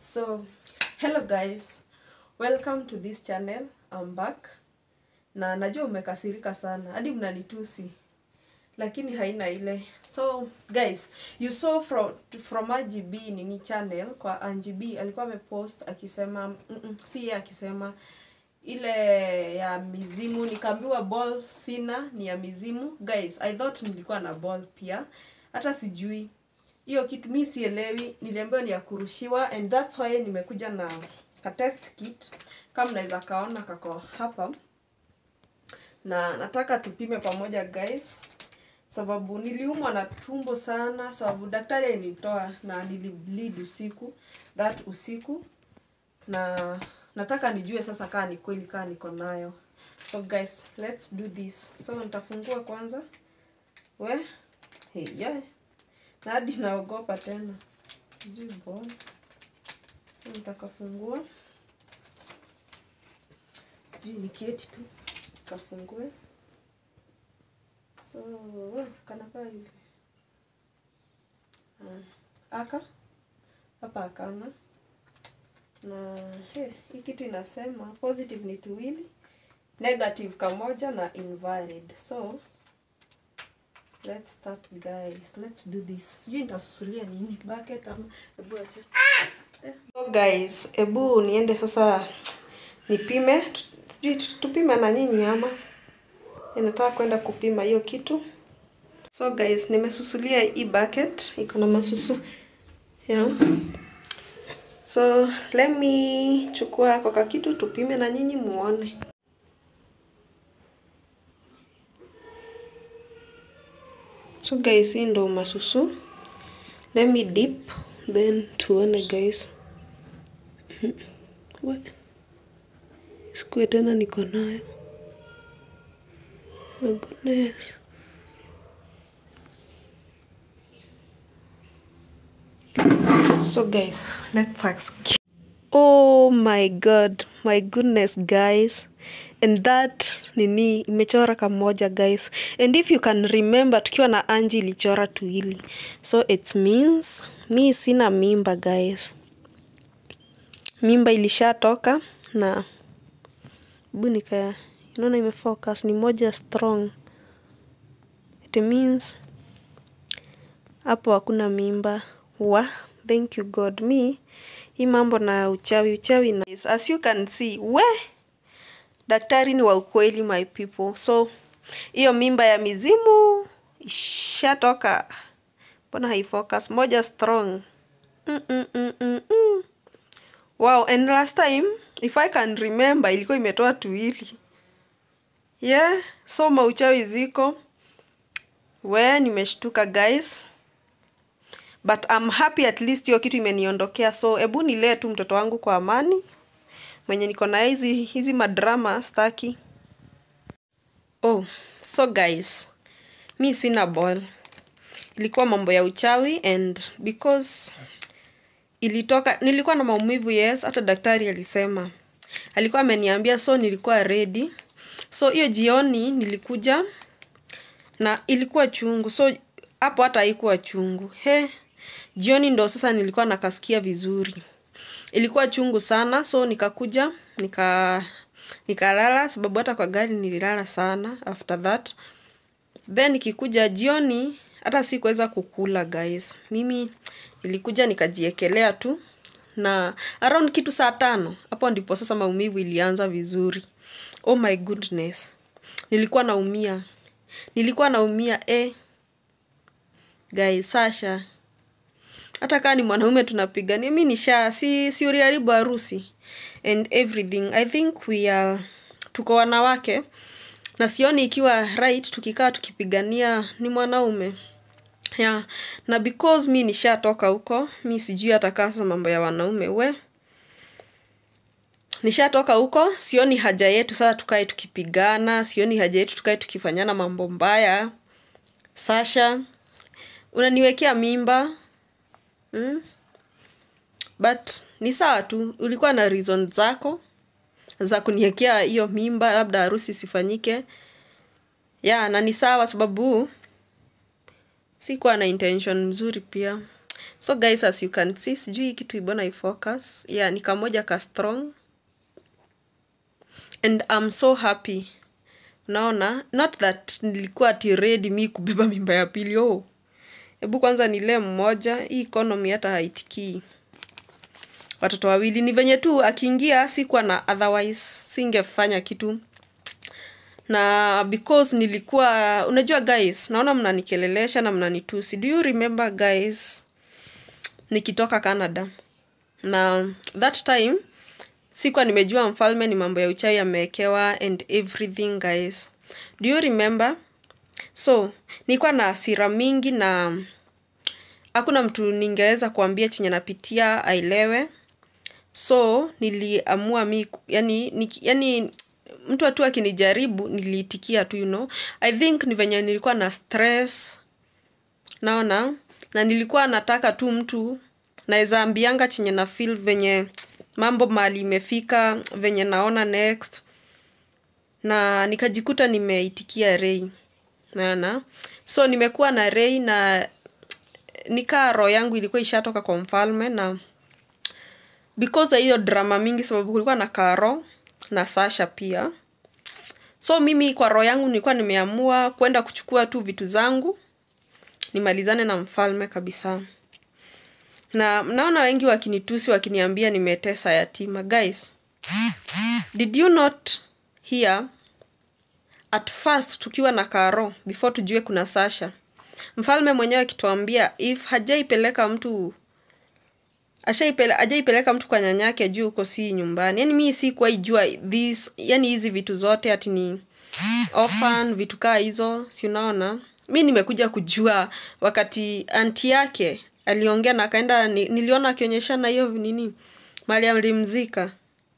So, hello guys. Welcome to this channel. I'm back. Na najua umekasirika sana. Hadi mnanitusi. Lakini haina ile. So, guys, you saw from from RGB nini channel kwa RGB alikuwa amepost akisema mm -mm, si yeye akisema ile ya mizimu nikaambiwa ball sina ni ya mizimu guys i thought nilikuwa na ball pia hata sijui hiyo kitu mi sielewi niliambiwa ni ya kurushiwa and that's why nimekuja na ka test kit kama mnaweza kaona kako hapa na nataka tupime pamoja guys sababu niliumwa na tumbo sana sababu daktari alinitoa na nilibleed usiku that usiku na nataka nijue sasa kaa ni kweli kaa niko nayo so guys let's do this so nitafungua kwanza we hey, yeah. na hadi naogopa tena sijui mbona so nitakafungua sijui nikieti tu kafungue so we, kanakaa hivi uh, aka hapa akana na he, hii kitu inasema positive ni tuwili negative kamoja na invalid so let's start guys let's do this sijui nitasusulia nini bucket ama hebu acha eh. so guys hebu niende sasa nipime Tu- sijui tu- tupime na nyinyi ama ninataka kwenda kupima hiyo kitu so guys nimesusulia hii bucket iko na masusu yeah. So let me chukua kwa kitu tupime na nyinyi muone. So guys, hii ndo masusu. Let me dip then tuone guys. What? Sikuwe tena niko nayo. My goodness. So guys, let's ask. Oh my god, my goodness guys. And that nini imechora kamoja guys. And if you can remember tukiwa na Anji ilichora tuili. So it means mi sina mimba guys. Mimba ilishatoka na hebu nika unaona imefocus ni moja strong. It means hapo hakuna mimba wa thank you god me hii mambo na uchawi uchawi na as you can see we daktari ni wa ukweli my people so hiyo mimba ya mizimu ishatoka mbona haifocus moja strong mm -mm -mm -mm -mm. wow and last time if i can remember ilikuwa imetoa tuili yeah so mauchawi ziko we nimeshtuka guys but I'm happy at least hiyo kitu imeniondokea so ebu nilee tu mtoto wangu kwa amani mwenye niko na hizi hizi madrama staki oh so guys mi sina ball ilikuwa mambo ya uchawi and because ilitoka nilikuwa na maumivu yes hata daktari alisema alikuwa ameniambia so nilikuwa ready so hiyo jioni nilikuja na ilikuwa chungu so hapo hata haikuwa chungu he jioni ndo sasa nilikuwa nakasikia vizuri ilikuwa chungu sana so nikakuja nika nikalala sababu hata kwa gari nililala sana after that then nikikuja jioni hata sikuweza kukula guys mimi nilikuja nikajiekelea tu na around kitu saa tano hapo ndipo sasa maumivu ilianza vizuri oh my goodness nilikuwa naumia nilikuwa naumia eh guys Sasha hata kaa ni mwanaume tunapigania mi nisha si si uliharibu harusi and everything i think we are tuko wanawake na sioni ikiwa right tukikaa tukipigania ni mwanaume yeah. na because mi nishatoka huko mi sijui hata kasa mambo ya wanaume we nishatoka huko sioni haja yetu sasa tukae tukipigana sioni haja yetu tukae tukifanyana mambo mbaya sasha unaniwekea mimba mm? but ni sawa tu ulikuwa na reason zako za kuniwekea hiyo mimba labda harusi isifanyike ya na ni sawa sababu sikuwa na intention mzuri pia so guys as you can see sijui hii kitu ibona ifocus yeah ni kamoja ka strong and I'm so happy unaona not that nilikuwa ati ready mi kubeba mimba ya pili oh hebu kwanza nilee mmoja hii economy hata haitikii watoto wawili ni venye tu akiingia sikuwa na otherwise singefanya kitu na because nilikuwa unajua guys naona mnanikelelesha na mnanitusi do you remember guys nikitoka canada na that time sikuwa nimejua mfalme ni mambo ya uchai amewekewa and everything guys do you remember so nilikuwa na hasira mingi na hakuna mtu ningeweza kuambia chenye napitia aelewe so niliamua mi yani, ni, yani mtu tu akinijaribu niliitikia tu you know i think ni venye nilikuwa na stress naona na nilikuwa nataka tu mtu naweza ambianga chenye na feel venye mambo mali imefika venye naona next na nikajikuta nimeitikia rei naona so nimekuwa na rei na nikaa roho yangu ilikuwa ishatoka kwa mfalme na because ya hiyo drama mingi sababu kulikuwa na karo na sasha pia so mimi kwa roho yangu nilikuwa nimeamua kwenda kuchukua tu vitu zangu nimalizane na mfalme kabisa na mnaona wengi wakinitusi wakiniambia nimetesa yatima guys did you not hear at first tukiwa na karo before tujue kuna sasha mfalme mwenyewe akituambia if hajaipeleka mtu ashaipele ajaipeleka mtu kwa nyanyake juu huko si nyumbani yani mi sikuwahi jua this yani hizi vitu zote ati ni orphan vitu kaa hizo si unaona mi nimekuja kujua wakati anti yake aliongea na akaenda ni, niliona akionyeshana hiyo nini mali alimzika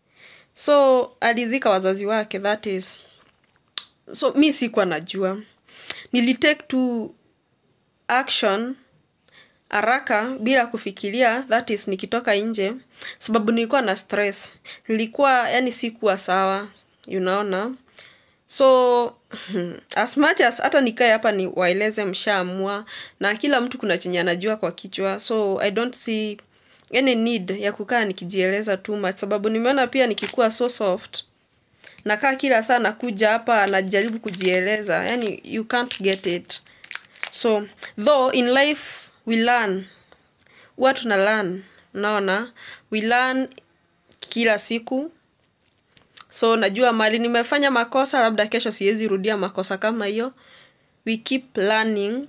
so alizika wazazi wake that is so mi sikuwa najua nilitake tu action haraka bila kufikiria that is nikitoka nje sababu nilikuwa na stress nilikuwa yani sikuwa sawa unaona so as much as hata nikae hapa ni waeleze mshaamua na kila mtu kuna chenye anajua kwa kichwa so i don't see any need ya kukaa nikijieleza too much sababu nimeona pia nikikuwa so soft nakaa kila saa nakuja hapa najaribu kujieleza yani you can't get it so though in life we learn huwa tuna learn unaona we learn kila siku so najua mali nimefanya makosa labda kesho siwezi rudia makosa kama hiyo we keep learning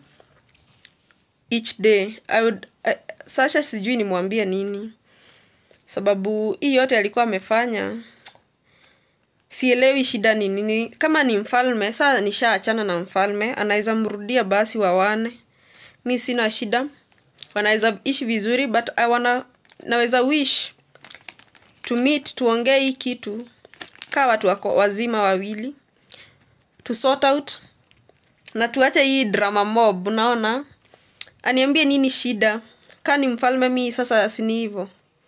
each day I would, uh, sasha sijui nimwambie nini sababu hii yote alikuwa amefanya sielewi shida ni nini kama ni mfalme saa nishaachana na mfalme anaweza mrudia basi wawane mi sina shida wanaweza ishi vizuri but I wanna, naweza wish to meet tuongee hii kitu kaa watu wako wazima wawili to sort out na tuache hii drama mob unaona aniambie nini shida kaa ni mfalme mi sasa sini hivo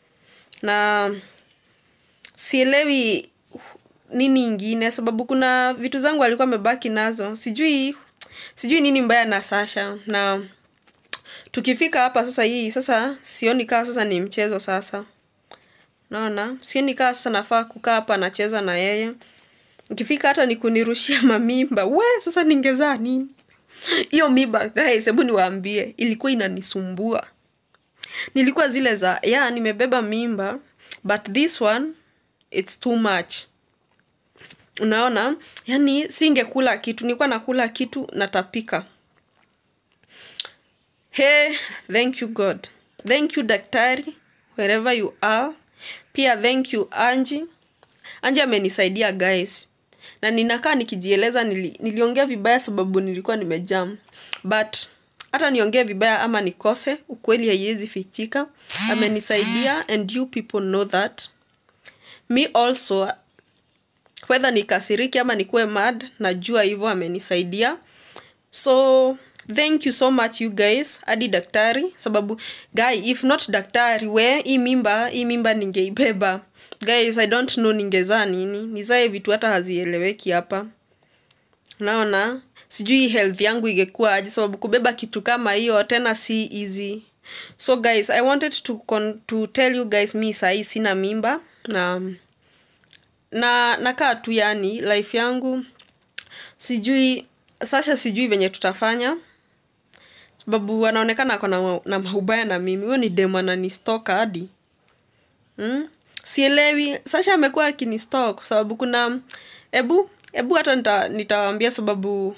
na sielewi nini ingine sababu kuna vitu zangu alikuwa amebaki nazo sijui sijui nini mbaya na sasha na tukifika hapa sasa hii sasa sioni kaa sasa ni mchezo sasa naona sioni kaa sasa nafaa kukaa hapa nacheza na yeye ikifika hata ni kunirushia mamimba we sasa ningezaa nini hiyo mimba guys hebu niwaambie ilikuwa inanisumbua nilikuwa zile za ya yeah, nimebeba mimba but this one it's too much unaona yani singekula kitu nilikuwa nakula kitu natapika hey thank you god thank you daktari wherever you are pia thank you anji anji amenisaidia guys na ninakaa nikijieleza nili, niliongea vibaya sababu nilikuwa nimejam but hata niongee vibaya ama nikose ukweli haiwezi fichika amenisaidia and you people know that me also whether nikasiriki ama nikuwe mad najua hivyo amenisaidia so thank you so much you guys hadi daktari sababu guy if not daktari we hii mimba hii mimba ningeibeba guys i don't know ningezaa nini nizae vitu hata hazieleweki hapa naona sijui health yangu ingekuwa aje sababu kubeba kitu kama hiyo tena si easy so guys i wanted to, con to tell you guys mi sahii sina mimba na na nakaa tu yani life yangu sijui sasha sijui venye tutafanya sababu anaonekana ako na, na maubaya na mimi huyo ni demu ananistoka hadi mm? sielewi sasha amekuwa akinistok kwa sababu kuna ebu ebu hata nita, nitawaambia sababu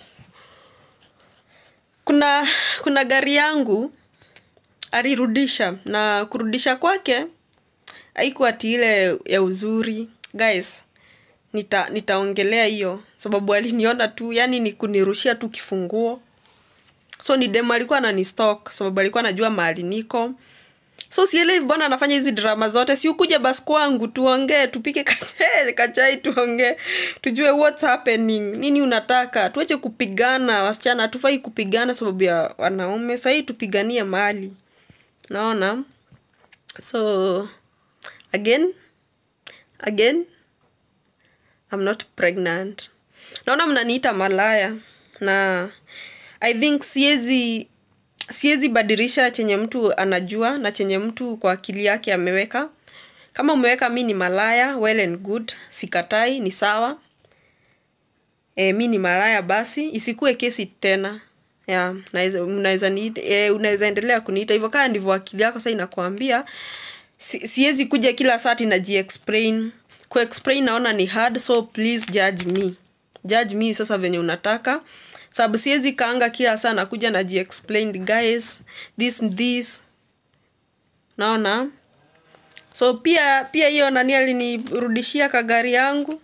kuna kuna gari yangu alirudisha na kurudisha kwake haikuwa ati ile ya uzuri guys nita nitaongelea hiyo sababu aliniona tu yani ni kunirushia tu kifunguo so ni demu alikuwa ananistock sababu alikuwa anajua mahali niko so sielewi mbona anafanya hizi drama zote si ukuje basi kwangu tuongee tupike kachai, kachai tuongee tujue what's happening nini unataka tuache kupigana wasichana hatufai kupigana sababu ya wanaume sahii tupiganie mali naona so again again I'm not pregnant naona mnaniita malaya na i think siezi siezi badilisha chenye mtu anajua na chenye mtu kwa akili yake ameweka kama umeweka mi ni malaya well and good sikatai ni sawa e, mi ni malaya basi isikuwe kesi tena ya unaweza e, unaweza endelea kuniita hivyo kaa ndivyo akili yako sa inakuambia si, siwezi kuja kila sati najiexplain kuexplain naona ni hard so please judge me judge me sasa venye unataka sababu siwezi kaanga kila saa nakuja najiexplain guys this this naona so pia pia hiyo nani alinirudishia kagari yangu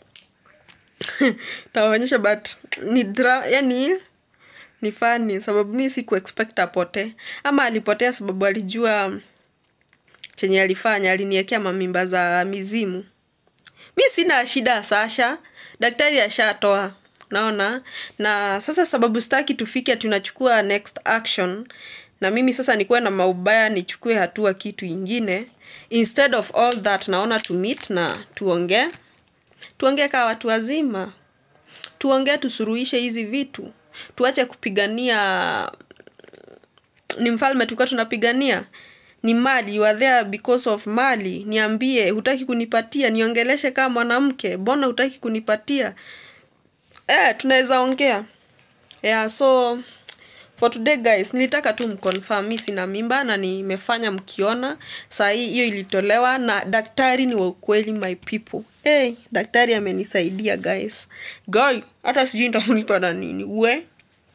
taonyesha but ni dra yani ni fani sababu mi siku expect apote ama alipotea sababu alijua chenye alifanya aliniekea mamimba za mizimu mi sina shida ya sasha daktari ashatoa naona na sasa sababu staki tufike tunachukua next action na mimi sasa nikuwe na maubaya nichukue hatua kitu ingine instead of all that naona to meet na tuongee tuongee kaa watu wazima tuongee tusuruhishe hizi vitu tuache kupigania ni mfalme tulikuwa tunapigania ni mali you are there because of mali niambie hutaki kunipatia niongeleshe kama mwanamke mbona hutaki kunipatia eh tunaweza ongea yeah so for today guys nilitaka tu mconfirm mi sina mimba na nimefanya mkiona saa hii hiyo ilitolewa na daktari ni wa ukweli my people hey, daktari amenisaidia guys guy hata sijui nitamlipa na nini we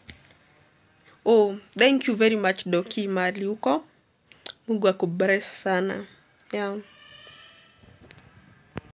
oh thank you very much doki mali huko mungu akubaresi sana yeah